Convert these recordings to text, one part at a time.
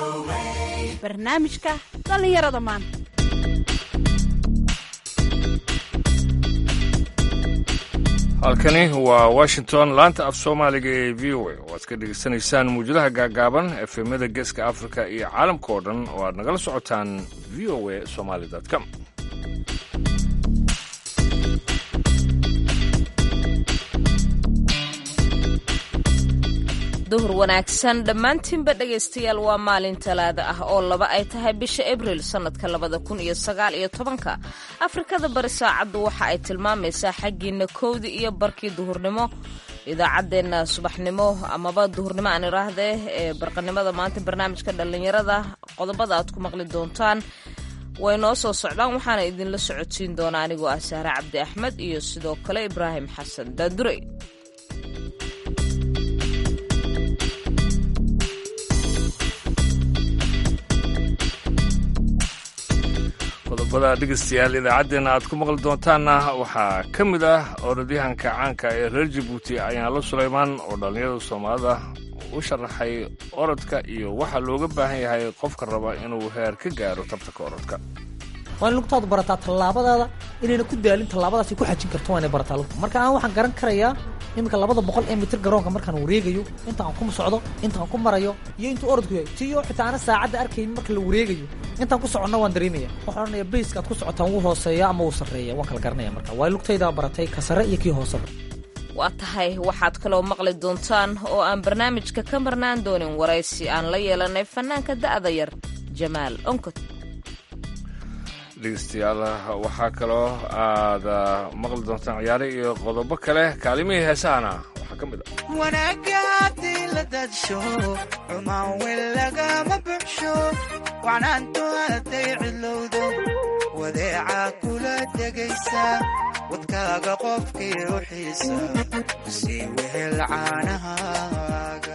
barnaamijka dhallinyarada maanta halkani waa washington laanta af soomaaliga ee v o a oo aad ka dhegaysanaysaan muwjadaha gaagaaban efemyada geeska afrika iyo caalamka oo dhan oo aad nagala socotaan v o a somaali com duhur wanaagsan dhammaantiinba dhegaystayaal waa maalin talaada ah oo laba ay tahay bisha abriil sannadka labada kun iyo sagaal iyo tobanka afrikada bari saacaddu waxa ay tilmaamaysaa xaggiina kowdii iyo barkii duhurnimo idaacaddeenna subaxnimo amaba duhurnimo aan idhaahdee ee barqanimada maanta barnaamijka dhallinyarada qodobada aad ku maqli doontaan way noo soo socdaan waxaana idinla socodsiin doonaa anigoo ah sahre cabdi axmed iyo sidoo kale ibraahim xasan daadurey qodobada dhegaystayaal idaacaddeenna aad ku maqli doontaanna waxaa ka mid ah orodyahanka caanka ee reer jabuuti ayaanlo sulaymaan oo dhallinyarada soomaalida u sharaxay orodka iyo waxaa looga baahan yahay qofka raba inuu heer ka gaaro tabtanka orodka waa in lugtaadu barataa tallaabadaada inayna ku daalin tallaabadaasay ku xajin karto waa inay barataa lugta marka aan waxaan garan karayaa iminka labada boqol ee mitir garoonka markaan wareegayo inta aan ku socdo inta aan ku marayo iyo intuu orodku yahay tiyo xitaa ana saacadda arkaynin marka la wareegayo intaan ku soconna waan dareemaya waxaan odhanaya bayska aad ku socotaan wuu hooseeya ama wuu sarreeya waan kala garanaya marka waa lugtaydaa baratay ka sare iyo kii hooseba waa tahay waxaad kaloo maqli doontaan oo aan barnaamijka ka marnaan doonin waraysi aan la yeelanay fanaanka da'da yar jamaal onkot dhegeystayaal waxaa kaloo aad maqli doontaan ciyaare iyo qodobo kale kaalimihii heesahana waxaa ka mid ah wanaagga haddii la daadsho xumaan weyn lagama buxsho wacnaantu hadday cidlowdo wadeecaa kula degaysa wadkaaga qofkii u xiisa sii wehel caanahaaga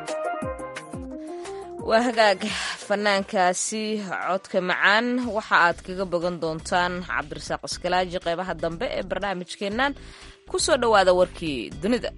waa hagaag fanaankaasi codka macaan waxa aad kaga bogan doontaan cabdirasaaq iskalaaji qeybaha dambe ee barnaamijkeennan ku soo dhowaada warkii dunida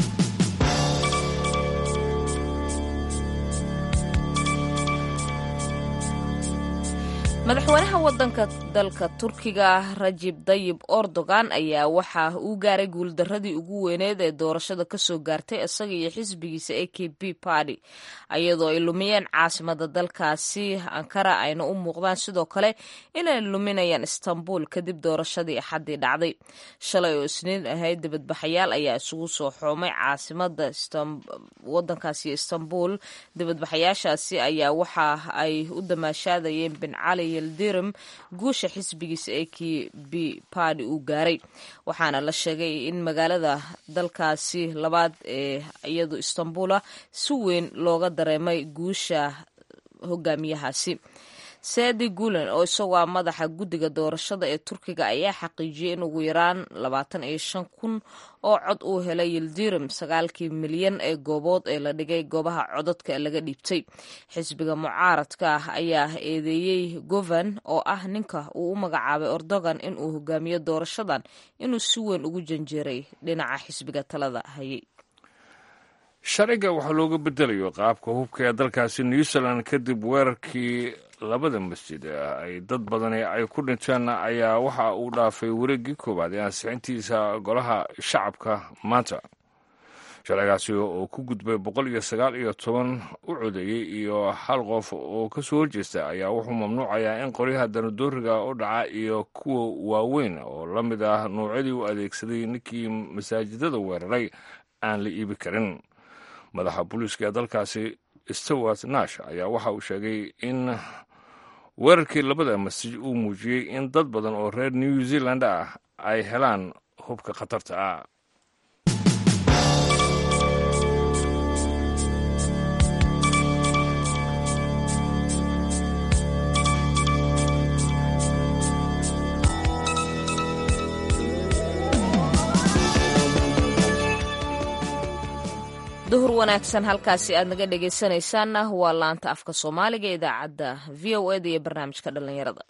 madaxweynaha wadanka dalka turkiga rajib dayib erdogan ayaa waxa uu gaaray guuldaradii ugu weyneed ee doorashada kasoo gaartay isaga iyo xisbigiisa a k b party iyadoo ay lumiyeen caasimada dalkaasi ankara ayna u muuqdaan sidoo kale inay luminayaan istanbul kadib doorashadii axaddii dhacday shalay oo isniin ahayd dibadbaxayaal ayaa isugu soo xoomay caasimada wadankaasi istanbul dibadbaxayaashaasi ayaa waxa ay u damaashaadayeen bin cali yildirim guusha xisbigiisa ee k b party uu gaaray waxaana la sheegay in magaalada dalkaasi labaad ee iyadu istanbula si weyn looga dareemay guusha hogaamiyahaasi saadi gulen oo isagoo ah madaxa guddiga doorashada ee turkiga ayaa xaqiijiyey in ugu yaraan labaatan iyo shan kun oo cod uu helay yildirim sagaalkii milyan ee goobood ee la dhigay goobaha codadka laga dhiibtay xisbiga mucaaradka ah ayaa eedeeyey govan oo ah ninka uu u magacaabay erdogan in uu hogaamiyo doorashadan inuu si weyn ugu janjeeray dhinaca xisbiga talada hayay sharciga waxaa looga bedelayo qaabka hubka ee dalkaasi new zealand kadib weerarkii labada masjid ay dad badani ay ku dhinteen ayaa waxa uu dhaafay wareeggii koowaad ee ansixintiisa golaha shacabka maanta sharcigaasi oo ku gudbay boqol iyo sagaal iyo toban u codeeyey iyo hal qof oo ka soo horjeesta ayaa wuxuu mamnuucayaa in qoryaha danadooriga u dhaca iyo kuwa waaweyn oo la mid ah nuucyadii u adeegsaday ninkii masaajidada weeraray aan la iibi karin madaxa booliiska ee dalkaasi stewart nash ayaa waxa uu sheegay in weerarkii labada masjid uu muujiyey in dad badan oo reer new zealand ah ay helaan hubka khatarta ah duhur wanaagsan halkaasi aad naga dhegaysanaysaanna waa laanta afka soomaaliga ee idaacadda v o eda iyo barnaamijka dhallinyarada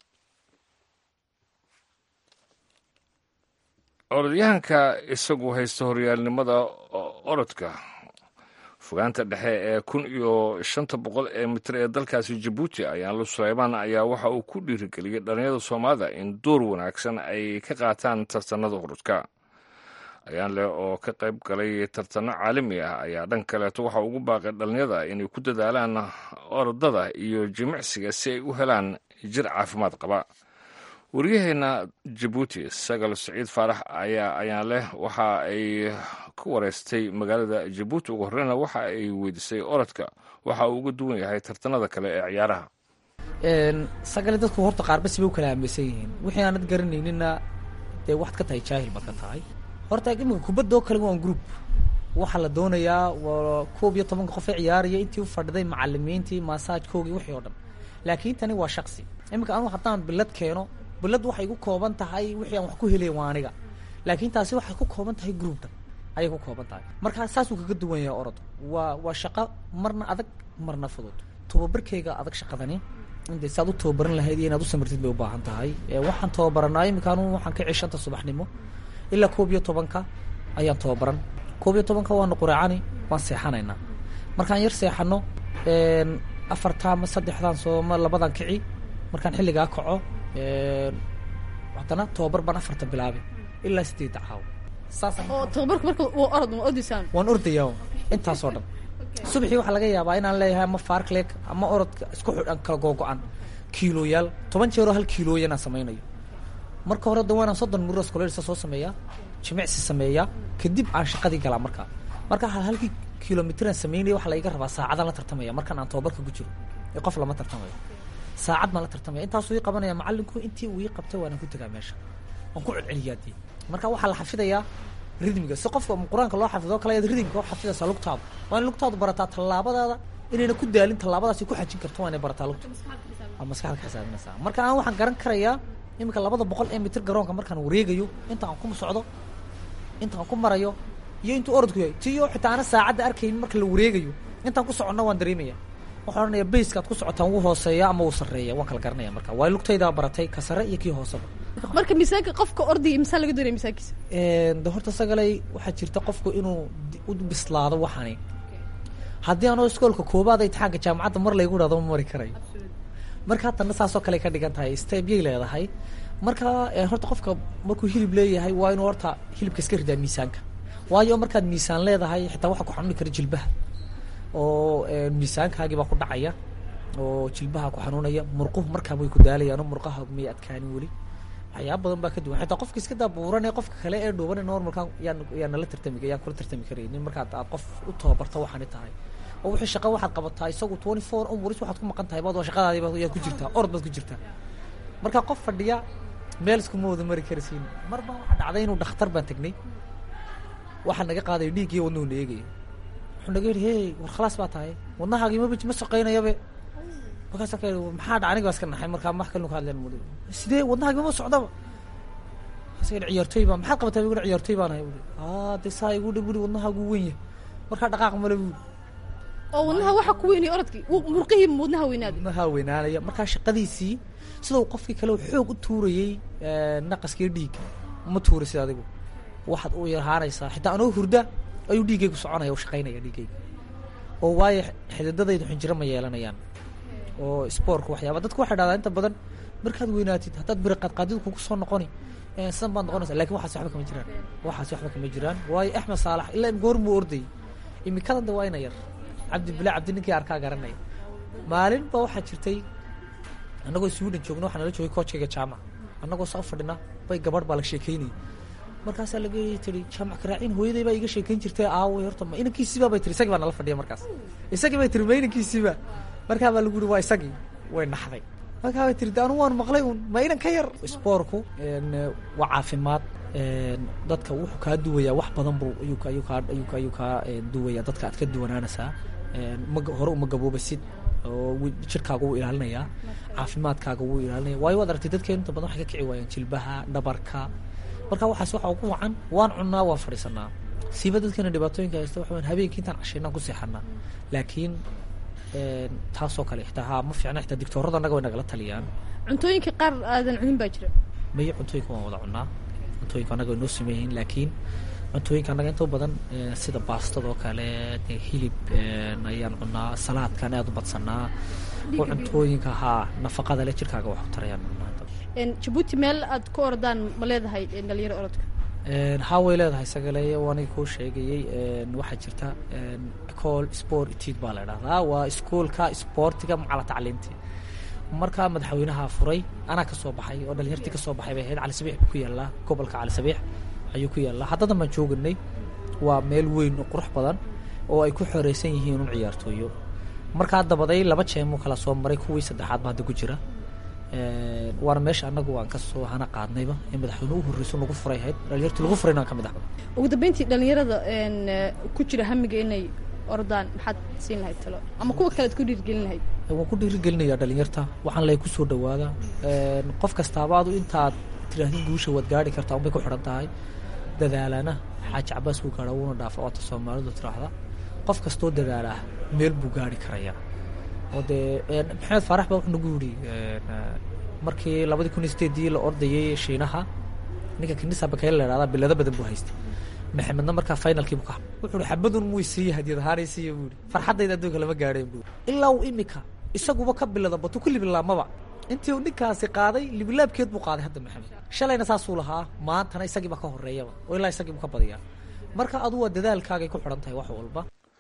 orodyahanka isagu haysta horyaalnimada orodka fogaanta dhexe ee kun iyo shanta boqol ee mitir ee dalkaasi jabuuti ayaanlu suleymaan ayaa waxa uu ku dhiirigeliyey dhallinyada soomaalida in door wanaagsan ay ka qaataan tartanada urudka ayaanle oo ka qayb galay tartano caalami ah ayaa dhan kaleeto waxa ugu baaqay dhallinyada inay ku dadaalaan orodada iyo jimicsiga si ay u helaan jir caafimaad qaba waryaheena jabuuti sagal saciid faarax ayaa ayaan leh waxa ay ku wareystay magaalada jabuuti ugu horreyna waxa ay weydiisay orodka waxa uu uga duwan yahay tartanada kale ee ciyaaraha sagale dadku horta qaarbasi bay u kala aaminsan yihiin wixii aanad garanaynina dee waxaad ka tahay jaahil baad ka tahay horta iminka kubadda oo kale waan group waxaa la doonayaa waa koob iyo tobanka qof ee ciyaaraya intii u fadhiday macalimiintii maasaajkoogii wixii oo dhan laakiin tani waa shaksi iminka anu haddaan bilad keeno bilad waxay ku kooban tahay wixii aan wax ku helay waa aniga laakiin taasi waxay ku kooban tahay groupta ayay ku kooban tahay marka saasuu kaga duwan yahay orod waa waa shaqo marna adag marna fudud tababarkeyga adag shaqadani inde saad u tababaran lahayd iyo inaad u samirtid bay u baahan tahay waxaan tababaranaa iminka anu waxaan ka cishanta subaxnimo ilaa koob iyo tobanka ayaan tababaran koob iyo tobanka waanu quraacani waan seexanaynaa markaan yar seexano afarta ama saddexdan sooma labadan kici markaan xilligaa kaco haddana tababar baan afarta bilaabay ilaa sideedda caawo saasaan oo tababarku marka waa orod ma ordaysaan waan ordayaa intaasoo dhan subaxii waxaa laga yaabaa inaan leeyahay ama farcleg ama orodka isku xidhan kala googo-an kiilooyaal toban jeeroo hal kiilooya inaan samaynayo marka hore da waanaan soddon muros kolelsa soo sameeyaa jimicsi sameeyaa kadib aan shaqadii galaa markaa marka hal halkii kilomitraan sameynaya waxaa laiga rabaa saacadaan la tartamaya markaan aan tababarka ku jiro ee qof lama tartamayo saacad baan la tartamaya intaasuu ii qabanaya macalinku intii uu ii qabtay waanaan ku tegaa meesha waan ku celceliyaa dee marka waxaa la xafidayaa ridmiga si qofka qur-aanka loo xafido kale ayaad ridmika u xafidaysaa lugtaada waa in lugtaadu barataa tallaabadaada inayna ku daalin tallaabadaasi ku xajin karto waa inay barataa lugta waa maskaxda ka xisaabinaysaa marka aan waxaan garan karayaa iminka labada boqol ee mitir garoonka markaan wareegayo inta aan ku socdo inta aan ku marayo iyo intuu orodku yahay tiyo xitaa ana saacadda arkaynin marka la wareegayo intaan ku soconna waan dareemaya waxaan odhanaya bayska ad ku socotaan wuu hooseeya ama wuu sarreeya waan kala garanaya marka waa lugtaydaa baratay ka sare iyo kii hooseba marka miisaanka qofka ordaya misaa laga doonaya miisaankiisa de horta sagalay waxaa jirta qofku inuu u bislaado waxani haddii anoo iskoolka koobaad imtixaanka jaamacadda mar laygu dhahdo ma mari karayo marka haddana saasoo kale ka dhigan tahay stebyay leedahay marka horta qofka markuu hilib leeyahay waa inuu horta hilibka iska ridaa miisaanka waayo markaad miisaan leedahay xitaa waxa ku xanuuni kara jilbaha oo miisaankaagii baa ku dhacaya oo jilbaha ku xanuunaya murquhu markaa way ku daalayaan murqaha may adkaanin weli waxyaaba badan baa ka duwan xitaa qofka iska daabuuran ee qofka kale ee dhuuban normalkan yaan yaan nala tartami yaan kula tartami karaynin markaad aad qof u tababarto waxaani tahay oo wixii shaqa waxaad qabataa isagu twenty four umuris waxaad ku maqan tahay baad waa shaqadaadii baad yaad ku jirtaa orod baad ku jirtaa marka qof fadhiya meel iskuma wada mari karasiin mar baa waxaa dhacday inuu dhakhtar baan tegnay waxaa naga qaadayo dhiig iyo wadnuhu na eegayo wuxuu naga yidhi hey war khalaas baa tahay wadnahaagii ma ma shaqaynayabe markaasa ka maxaa dhaca aniga baa iska naxay markaa wax kalinu ka hadleen mud sidee wadnahaagi mama socdaba markaasa yidhi ciyaartooy baa maxaad qabataa buu ciyaartooy baan ahay buri aa de saa igu dhib buri wadnahaagu weyn yahay markaa dhaqaaq male buri oo wadnaha waxa ku weynaya orodkii murqihii wadnaha weynaaday wadnaha weynaanaya markaa shaqadiisii sida uu qofkii kale xoog u tuurayey naqaskii dhiigga ma tuurisid adigu waxaad u yarhaanaysaa xitaa anoo hurda ayuu dhiiggaygu soconaya u shaqaynaya dhiiggayga oo waayo xididadaydu xinjiro ma yeelanayaan oo spoorka waxyaaba dadku waxay dhahdaa inta badan markaad weynaatid haddaad biri qaadqaadidu kugu soo noqoni sidan baad noqonaysa lakin waxaas waxba kama jiraan waxaas waxba kama jiraan waayo axmed saalax ilaa goor muu ordayay imikadan de waa ina yar cabdi bila cabdi ninkii arkaa garanaya maalin ba waxaa jirtay annagoo sweden joogna waxaa nala joogay koojkayga jaamac annagoo saa u fadhina bay gabadh baa la sheekeynayay markaasaa laga tiri jaamac karaacin hooyaday baa iga sheekeyn jirtay aaway horta ma inankiisiiba bay tiri isagii baa nala fadhiya markaas isagii bay tiri ma inankiisiiba markaa baa lagu yiri waa isagii way naxday markaa bay tiri de anu waan maqlay un ma inan ka yar spoorku waa caafimaad dadka wuxuu kaa duwayaa wax badan buu ayuu ayuu kaa ayuu ayuu kaa duwayaa dadka aad ka duwanaanaysaa ma hore uma gaboobasid oo jirkaaga wuu ilaalinayaa caafimaadkaaga wuu ilaalinaya waayo waad aragtay dadkeenu inta badan waxay ka kici waayaan jilbaha dhabarka marka waxaas waxa ugu wacan waan cunnaa waan fadhiisanaa siiba dadkeena dhibaatooyinka haysta waxa weyan habeenkii intaan cashaynaan ku seexanaa laakiin taasoo kale xitaa haa ma fiicna xitaa digtoorada annaga way nagala taliyaan cuntooyinka qaar aadan cunin baa jira mayo cuntooyinka waan wada cunnaa cuntooyinka annaga way noo sameeyihiin laakiin cuntooyinka annaga inta u badan eh, sida baastadoo kale dee hilib eh, ayaan cunaa salaadkan aad u badsanaa oo cuntooyinka haa nafaqada leh jirkaaga wax u tarayaan cunaa Een, jabuuti meel aad ku ordaan ma leedahay een, dhalinyaro orodka Een, haa way leedahay sagaleeye oo aniga kuu sheegayey een, waxaa jirta een, ecole sport etude baa la idhahdaa waa iskuolka sportiga macala tacliinti markaa madaxweynaha furay anaa ka soo baxay oo dhalinyartii ka soo baxay bay ahayd cali sabiix buu ku yaallaa gobolka cali sabiix ayuu ku yaallaa haddadan baan jooganay waa meel weyn oo qurux badan oo ay ku xoreysan yihiin un ciyaartooyo markaa dabaday laba jeemuu kala soo maray kuwii saddexaad baa hadda ku jira Een, waana meesha annagu aan kasoo hana qaadnayba in madaxweyne u horreyso nagu furay ahayd dhalinyartii lagu furayna aan ka mid ah ugu dambeyntii dhalinyarada een, eh, ku jira hamiga inay ordaan maxaad siin lahayd talo ama kuwa kale ad ku dhiirgelin lahayd waan ku dhiirigelinayaa dhalinyarta waxaan lay kusoo dhawaada Een, qof kastaaba adu intaad tirahdid guusha waad gaari kartaa unbay ku xidhan tahay dadaalana xaaji cabaas wuu gaadha wuuna dhaafa oota soomaalidu tiraahda qof kastoo dadaalaa meel buu gaari karayaa oo dee een, maxamed faarax baa wuxuu nagu yidhi een, eh, markii labadii kun iyo sideedii la ordayay shiinaha ninka kinisa bakayla la idhahdaa bilado badan buu haystay maxamedna markaa finalkii buu ka hadlay wuxuu ihi xabadun muu siiya hadiyad ahaanay siiya buu ihi farxaddayda adduunka lama gaadheen buu ilaa uu imika isaguba ka bilada batu ku libilaamaba intii uu ninkaasi qaaday libilaabkeed buu qaaday hadda maxamed shalayna saasuu lahaa maantana isagiiba ka horeeyaba oo ilaa isagiibu ka badiyaa marka adu waa dadaalkaagay ku xidhan tahay wax walba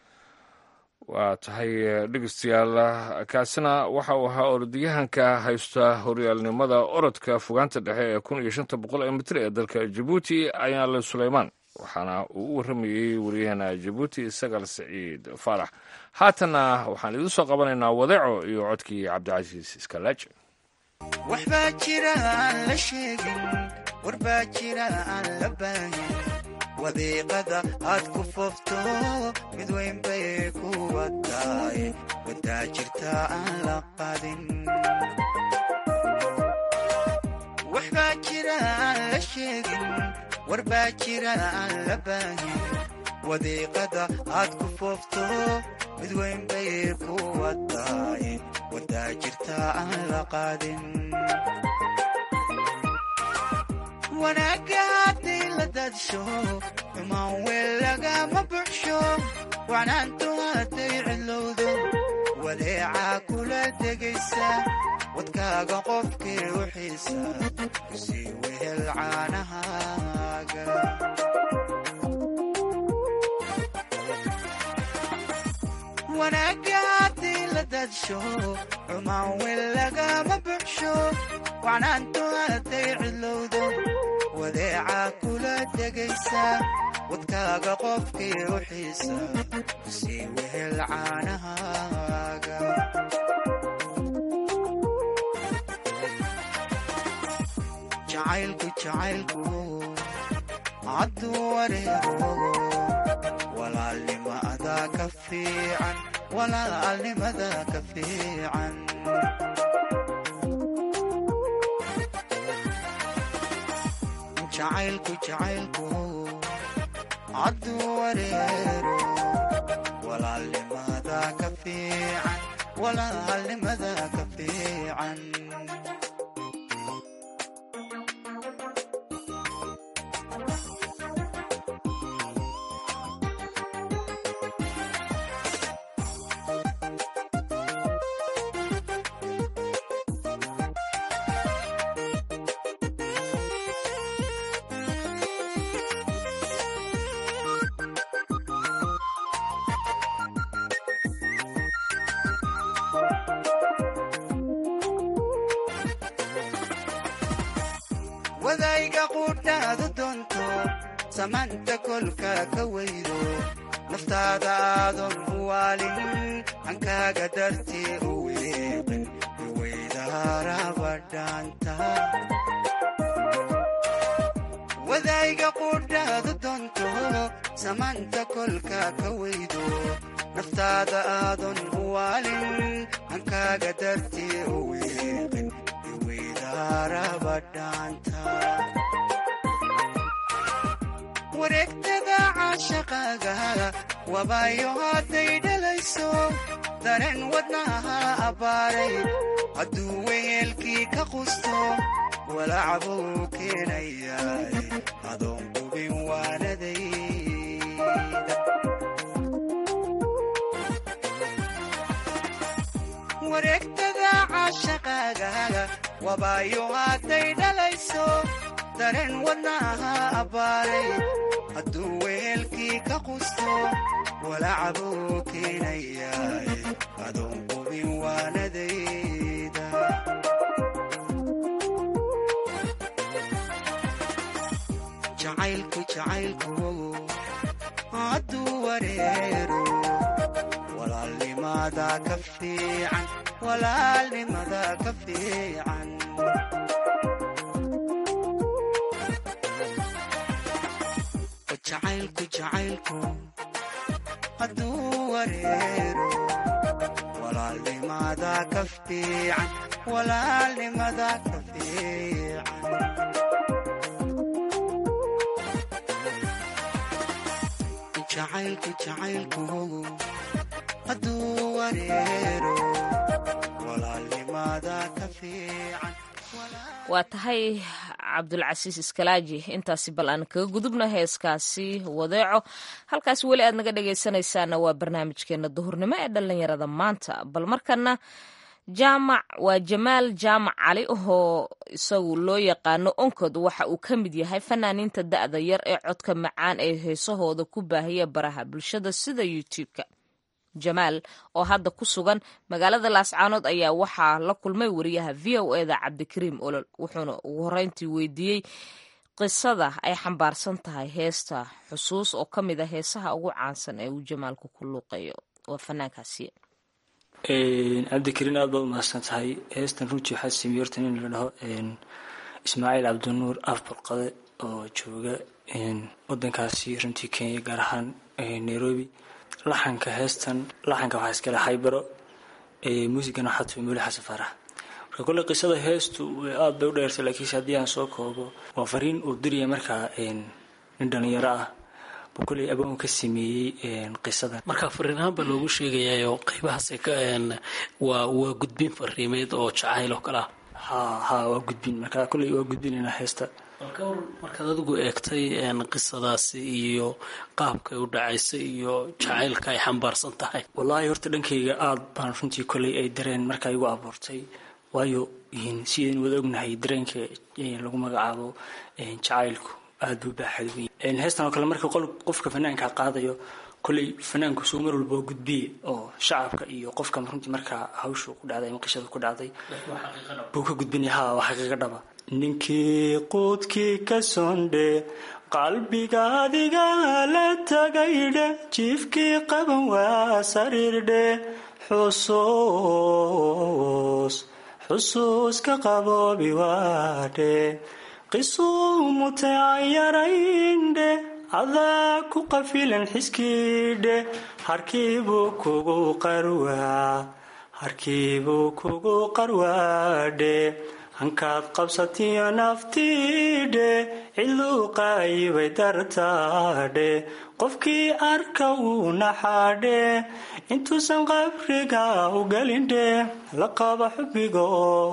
waa tahay eh, dhegeystayaal kaasina waxa uu ahaa orodyahanka haysta horyaalnimada orodka fogaanta dhexe ee kun iyo shanta boqol ee mitir ee dalka jabuuti ayaale suleymaan waxaana uu u warramayey waryaheena jabuuti sagal siciid faarax haatanna waxaan idiin soo qabanaynaa wadeeco iyo codkii cabdicasiis iskalaaji waxbaa jira aan la sheegin warbaa jira aan la baahin wadiiqada aad ku foofto mid weyn bay ku wataay wadaa jirta aan la qadin waxbaa jira aan la sheegin warbaa jira aan la baahin wadiiqada aad ku foofto mid weyn bay ku wataay wadaa jirta aan la qaadin wanaagga haddii la daadsho xumaan weel lagama buxsho wacnaantu hadday cidlowdo wadeecaa kula degaysa wadkaaga qofkii u xiisa kusii wehel caanahaaga wanaagga haddii la daadsho xumaan weel lagama buxsho wacnaantu hadday cidlowdo wadeecaa kula degaysa wadkaaga qofkii u xiisa kusii wehel caanahaaga jacaylku jacaylku hadduu wareego walaalnimada ka fiican walaalnimada ka fiican jacaylku jacaylku hadduu wareero walaalnimada ka fiican walaalnimada ka fiican wadayga quudhaadu doonto samaanta kolka ka weydo naftaada aadan u waalin hankaaga dartii u weeqin iweydaarabadhaanta wadayga quudhaadu doonto samaanta kolka ka weydo naftaada aadan u waalin hankaaga dartii u weeqin wareegtada caashaqaaga wabaayo hadday dhalayso dareen wadnaha abbaaray hadduu weyeelkii ka qusto walacbuu keenayaa adoon qubin waanaday wejigaaga wabaayo hadday dhalayso dareen wadnaha abbaaray hadduu wehelkii ka qusto walacabuu keenayaay adoon qubin waanadayda jacaylku jacaylku hadduu wareero walaalnimada ka fiican walaalnimada ka fiican jacaylku jacaylku hadduu wareero walaalnimada ka fiican walaalnimada ka fiican jacaylku jacaylku hadduu wareero walaalnimada ka fiican waa tahay cabdulcasiis iskalaaji intaasi bal aan kaga gudubna heeskaasi wadeeco halkaasi weli aad naga dhegaysanaysaana waa barnaamijkeena duhurnimo ee dhallinyarada maanta bal markana jaamac waa jamaal jaamac cali oo isagu loo yaqaano onkod waxa uu ka mid yahay fanaaniinta da'da yar ee codka macaan ee heesahooda ku baahiya baraha bulshada sida youtube-ka jamaal oo hadda ku sugan magaalada laascaanood ayaa waxaa la kulmay wariyaha v o eda cabdikariim olol wuxuuna ugu horreyntii weydiiyey qisada ay xambaarsan tahay heesta xusuus oo ka mid a heesaha ugu caansan ee uu jamaalku ku luuqeeyo waa fanaankaasi cabdikariin aad baad umahadsan tahay heestan runtii waxaa sameeyey horta nin la dhaho ismaaciil cabdinuur afbarqade oo jooga wadankaasi runtii kenya gaar ahaan nairobi laxanka heestan laxanka waxaa iskale haybaro muusigana waxaa tumi muli xasan faarax marka kolley qisada heestu aad bay u dheertay laakiinse haddii aan soo koobo waa fariin uu diraya markaa nin dhalinyaro ah buu kolley abaan ka sameeyey qisadan marka fariin ahaan baa loogu sheegayayo qeybahaas waa waa gudbin fariimeed oo jacayl oo kale ah ha ha waa gudbin marka kolley waa gudbinaynaa heesta markaad adigu eegtay qisadaasi iyo qaabkay u dhacaysay iyo jacaylka ay xambaarsan tahay wallaahi horta dhankayga aada baan runtii kolley ay dareen markaa igu abuurtay waayo sidaynu wada ognahay dareenka lagu magacaabo jacaylku aada buu baaxad weyn heestan oo kale marka qofka fanaanka qaadayo kolley fanaanku suu mar walba waa gudbiye oo shacabka iyo qofka runtii markaa hawshu ku dhacday ama qishadu ku dhacday buu ka gudbinaya ha waa xaqiiqa dhaba ninkii quudkii ka sondhe qalbiga adiga la tagaydhe jiifkii qaban waa sariirdhe xusuus xusuus ka qaboobi waadhe qisuu mutacayaraindhe adaa ku qafilan xiskiidhe harkiibuu kugu qarwaa harkiibuu kugu qarwaadhe hankaad qabsatiyo naftiidhe cidluu qaayibay dartaadhe qofkii arka wuu naxaadhe intuusan qabriga u gelindhe laqaba xubigo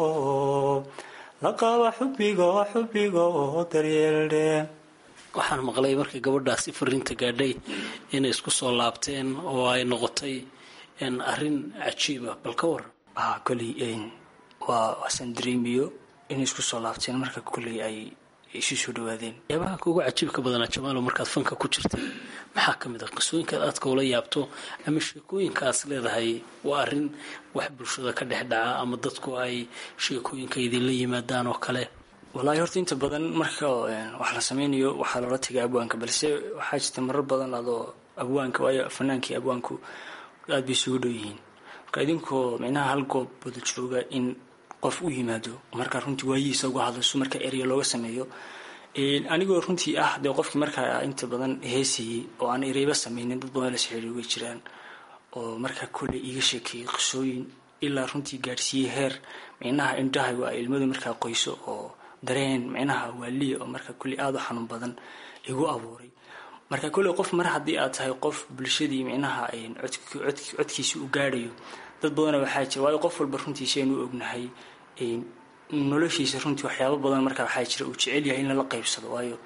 laqaba xubigo xubigo daryeeldhe waxaan maqlay markii gabadhaasi fariinta gaadhay inay isku soo laabteen oo ay noqotay arrin cajiiba bal ka waran koley waa waasan dareemiyo inay isku soo laabteen marka kolley ay isu soo dhawaadeen yaabaha kuugu cajiibka badanaa jamaalo markaad fanka ku jirtay maxaa ka mid ah qisooyinkaad aadka ula yaabto ama sheekooyinkaas leedahay waa arrin wax bulshada ka dhex dhaca ama dadku ay sheekooyinka idinla yimaadaan oo kale wallaahi horta inta badan marka wax la sameynayo waxaa loola tagay abwaanka balse waxaa jirta marar badan adoo abwaanka waayo fanaankii abwaanku aada bay isugu dhow yihiin marka idinkoo micnaha hal goob wada jooga in qof u yimaado markaa runtii waayihiisa uga hadlayso marka erya looga sameeyo anigoo runtii ah dee qofkii markaa inta badan heesayey oo aan ereyba sameynin dad badan la sixiriir way jiraan oo markaa kolley iiga sheekeeyey qisooyin ilaa runtii gaadhsiiyey heer micnaha indhahaygu ay ilmadu markaa qoyso oo dareen micnaha waaliya oo markaa kolley aada u xanuun badan igu abuuray marka kolley qof mar haddii aad tahay qof bulshadii micnaha codkiisi u gaadhayo dad badana waxaa jira waayo qof walba runtiisi aynu ognahay noloshiisa runtii waxyaabo badan markaa waxaa jira uu jecel yahay in lala qaybsado waayo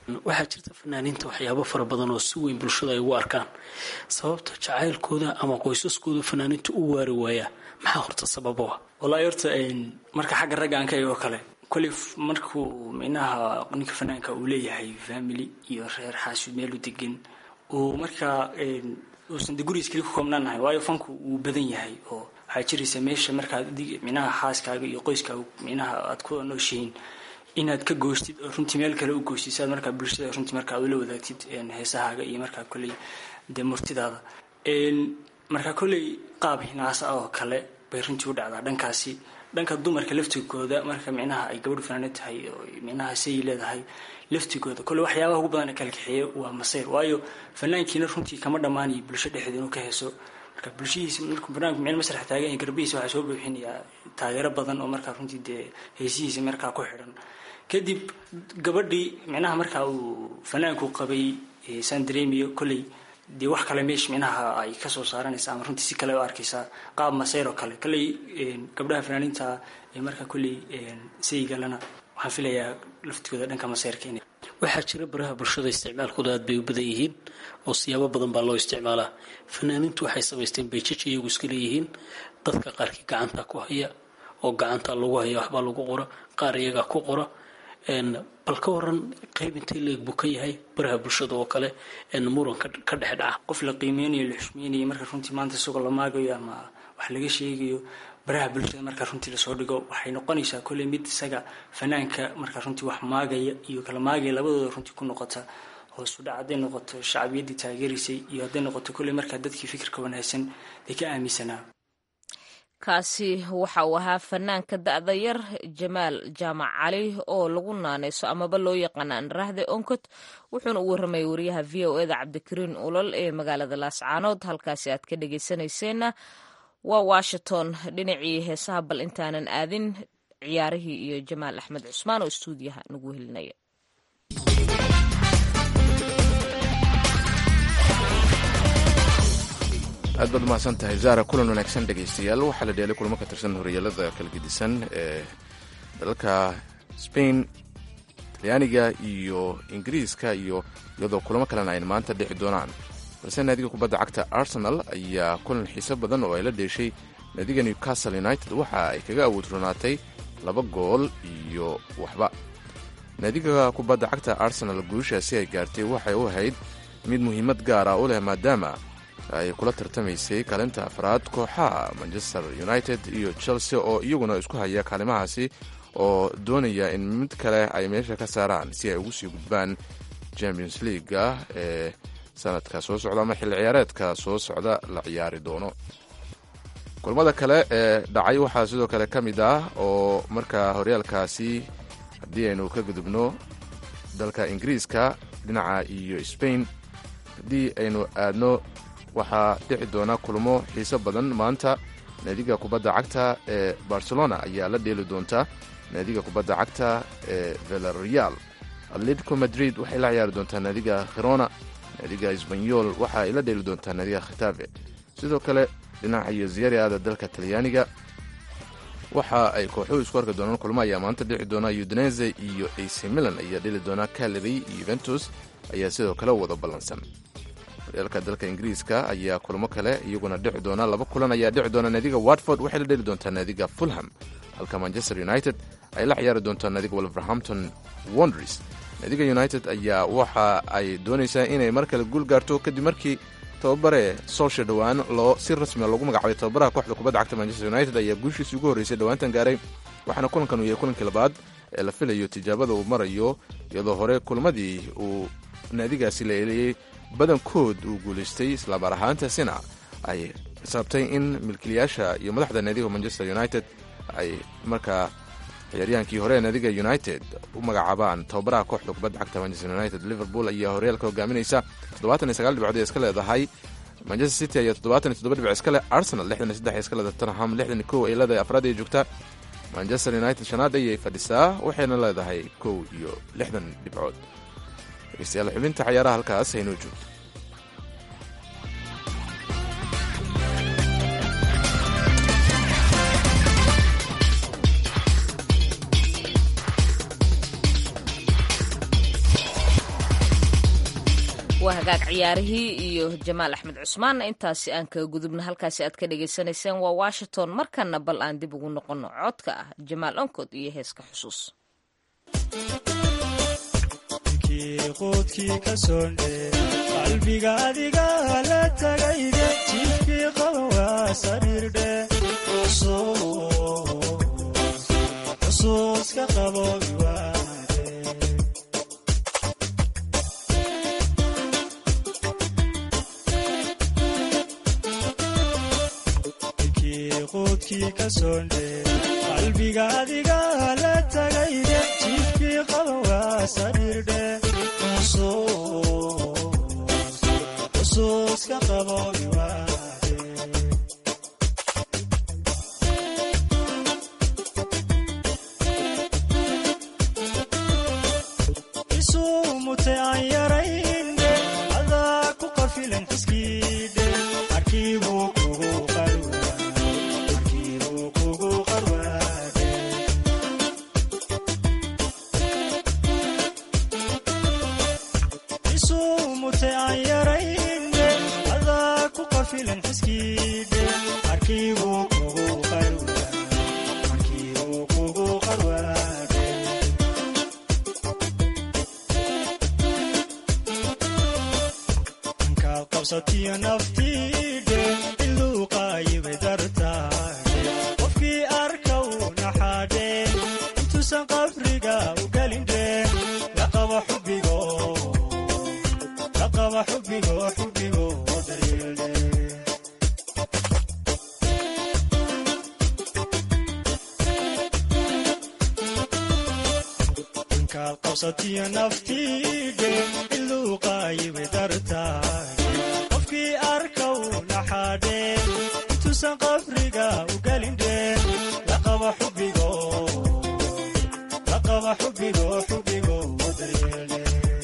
waxaa jirta fanaaniinta waxyaabo fara badan oo si weyn bulshada ay ugu arkaan sababta jacaylkooda ama qoysaskooda fanaaniinta u waari waayaa maxaa horta sababo ah wallaahi horta marka xagga ragga aan ka eego kale koley markuu minaha ninka fanaanka uu leeyahay family iyo reer xaasud meel u degan uu markaa uusan de gurigiis keli ku koobnaanahay waayo fanku wuu badan yahay oo waxaa jiraysa meesha markaad minaha xaaskaaga iyo qoyskaaga minaha aad ku nooshihiin inaad ka goostid oo runtii meel kale u goostid saad markaa bulshada runtii markaa ula wadaagtid heesahaaga iyo markaa kolley dee murtidaada markaa kolley qaab hinaasa ah oo kale bay runtii u dhacdaa dhankaasi dhanka dumarka laftigooda marka micnaha ay gabadhu fanaanad tahay oo micnaha say leedahay laftigooda kolle waxyaabaha ugu badan ee kala kaxeeya waa masayr waayo fanaankiina runtii kama dhammaanayo bulsho dhexdeeda inuu ka heeso marka bulshihiisa markuu barnaamijku meel masrax taagan yahay garbihiisa waxaa soo buuxinayaa taageero badan oo markaa runtii dee heesihiisa markaa ku xidhan kadib gabadhii micnaha markaa uu fanaanku qabay saan dareemiyo kolley dee wax kale meesha micnaha ay kasoo saaranaysa ama runtii si kale u arkaysaa qaab masayr oo kale kolley gabdhaha fanaaniinta ee markaa kolley saygalana waxaan filayaa laftigooda dhanka masayrka inay waxaa jira baraha bulshada isticmaalkooda aad bay u badan yihiin oo siyaabo badan baa loo isticmaalaa fanaaniintu waxay samaysteen bayjaj iyagu iska leeyihiin dadka qaarkii gacanta ku haya oo gacanta lagu haya waxbaa lagu qora qaar iyagaa ku qora bal ka waran qayb intay leeg buu ka yahay baraha bulshada oo kale muran ka dhex dhaca qof la qiimeynayo la xushmeynayo marka runtii maanta isagoo la maagayo ama wax laga sheegayo baraha bulshada markaa runtii lasoo dhigo waxay noqonaysaa kolley mid isaga fanaanka markaa runtii wax maagaya iyo kala maagaya labadooda runtii ku noqota hoosu dhac hadday noqoto shacbiyaddii taageeraysay iyo hadday noqoto kolley markaa dadkii fikirka wanaagsan ay ka aaminsanaa kaasi waxa uu ahaa fanaanka da'da yar jamaal jaamac cali oo lagu naanayso amaba loo yaqaana anraahde onkot wuxuuna u warramayay wariyaha v o eda cabdikariin ulol ee magaalada laascaanood halkaasi aad ka dhegeysanayseena waa washington dhinacii heesaha bal intaanan aadin ciyaarihii iyo jamaal axmed cusmaan oo istuudiyaha nagu helinaya aad baad umahadsan tahay zara kulan wanaagsan dhegaystayaal waxaa la dheelay kulamo ka tirsan horyaalada kala gedisan ee dalalka spain talyaaniga iyo ingiriiska iyo iyadoo kulamo kalena ay maanta dhixi doonaan balse naadiga kubadda cagta arsenal ayaa kulan xiiso badan oo ay la dheeshay naadiga newcastle united waxa ay kaga awood ronaatay laba gool iyo waxba naadiga kubadda cagta arsenal guushaasi ay gaartay waxay u ahayd mid muhiimad gaara u leh maadaama ay kula tartamaysay kaalinta afraad kooxaha manchester united iyo chelsea oo iyaguna isku haya kaalimahaasi oo doonaya in mid kale ay meesha ka saaraan si ay ugu sii gudbaan champions leaguea ee sanadka soo socda ama xilli ciyaareedka soo socda la ciyaari doono kulmada kale ee dhacay waxaa sidoo kale ka mid ah oo markaa horyaalkaasi haddii aynu ka gudubno dalka ingiriiska dhinaca iyo spain haddii aynu aadno waxaa dhici doona kulmo xiiso badan maanta naadiga kubadda cagta ee barcelona ayaa la dheeli doonta naadiga kubadda cagta ee velareal atletico madrid waxay la ciyaari doontaa naadiga khirona naadiga sbanyol waxa ay la dheeli doontaa naadiga khitafe sidoo kale dhinaca iyo ziyariada dalka talyaaniga waxa ay kooxuhu isku arki doonaan kulmo ayaa maanta dhici doona udinese iyo ac milan ayaa dheli doona calary iyo yuventus ayaa sidoo kale wada ballansan horyaalka dalka ingiriiska ayaa kulmo kale iyaguna dhici doona laba kulan ayaa dhici doona naadiga watford waxay la dheli doontaa naadiga fulham halka manchester united ay la ciyaari doontaa naadiga wolverhampton wonders naadiga united ayaa waxa ay doonaysaa inay mar kale guul gaarto kadib markii tababare solsha dhowaan loo si rasmia loogu magacaabay tababaraha kooxda kubadda cagta manchester united ayaa guushiisii ugu horreysay dhowaantan gaaray waxaana kulankan uu yahay kulankii labaad ee la filayo tijaabada uu marayo iyadoo hore kulmadii uu naadigaasi la eeliyey badankood uu guulaystay islaamar ahaantaasina ay xisaabtay in milkiilayaasha iyo madaxda naadiga manchester united ay markaa ciyaaryahaankii hore ee naadiga united u magacaabaan tababaraha kooxda kubadda cagta manchester united liverpool ayaa horyaalka hogaaminaysa toddobaatan iyo sagaal dhibcood ee iska leedahay manchester city ayaa toddobaatan iyo toddoba dhibc iska leh arsenal lixdan iyo saddex iska leedahay tottenham lixdan iyo kow ay leedahay afraad ay joogta manchester united shanaad ayay fadhisaa waxayna leedahay kow iyo lixdan dhibcood dhegeystayaal xubinta cayaaraha halkaas haynoo joogto waa hagaag ciyaarihii iyo jamaal axmed cusmaan intaasi aan kaga gudubna halkaasi aad ka dhagaysanayseen waa washington markana bal aan dib ugu noqono codka ah jamaal onkod iyo heeska xusuus qoodkii ka soondhe qalbiga adiga la tagayde jiifkii qaban waa sariirdhe xusuuska qaboobi waade qoodkii ka soondhe qalbiga adiga la tagayde jiifkii qaban waa sariirdhe xusuuska qaboobi waade isumute aan yaraynde adaa ku qafilan xiskiidhe arkiibuu kugu qarwaarkiibuu kugu qarwaade isumute aan yaraynde adaa ku qafilan xiskiidhe arkiibuu kugu qarwaade arkiibuu kugu qarwaade ankaad qabsatiyo naftiidhe iluuqaayibay dartaade qofkii arka uu naxaadhe intuusan qabriga u gelindhe laqaba xubbigo laqaba xubbigo xubbigo daryeeldhe inkaad qabsatiyo naftiidhe iluuqaayibay dartaade qofkii arka uu naxaadhe intuusan qabriga u gelindhe laqaba xubbigo laqaba xubbigo xubbigo daryeeldhe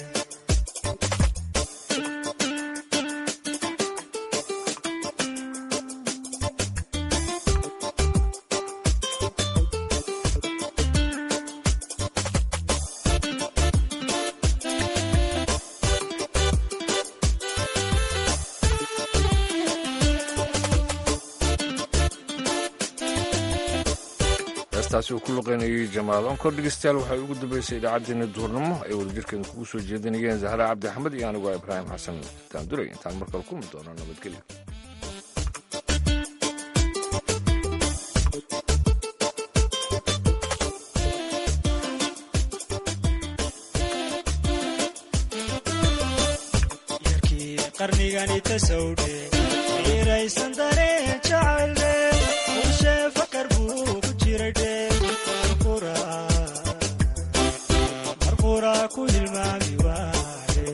heestaasi uu ku luqeynayay jamaal onkor dhegeystayaal waxay ugu dambeysay idaacaddeenna duhurnimo ay wadajirkeena kugu soo jeedinayeen zahra cabdi axmed iyo anigu waa ibraahim xasan daanduley intaan mar kale kulmi doono nabadgelyo yarkii qarnigani tasawdhe qiiraysan dareen jacayldhe bulshee fakar buu ku jiradhe marquraa ku hilmaami waade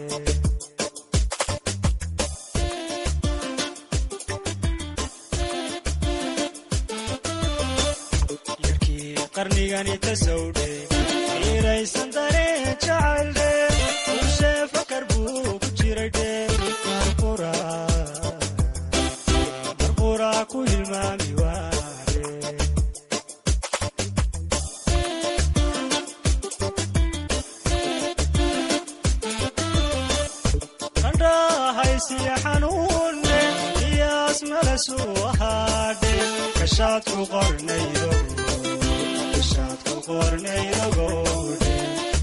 yarkii qarnigani tasawdhe qiiraysan dareen jacayldhe bulshee fakar buu ku jiradhe marquraa ku hilmaami waade qandhahaysiya xanuunne iyaas malasuu ahaadhe kashaad ku qornaydo kashaad ku qornaydogowdhe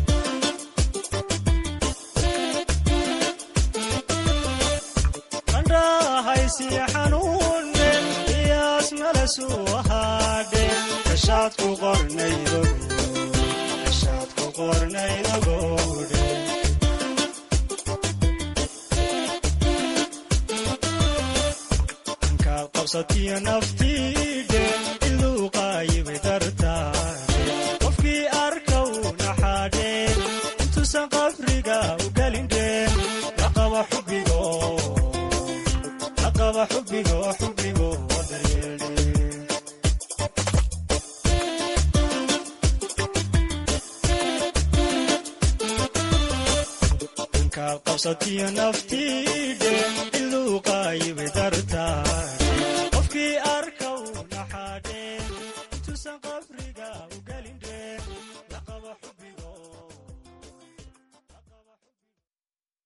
qandhahaysiya xanuunne iyaas malasuu ahaadhe kashaad ku qornaydo kashaad ku qornaydogowdhe ankaad qabsatiyo naftiidhe iluuqaayibay dartaade qofkii arka uu naxaadhe intuusan qabriga u gelindhe laqaba xubbigo laqaba xubbigo xubbigo daryeeldhe ankaad qabsatiyo naftiidhe iluuqaayibay dartaade qofkii arka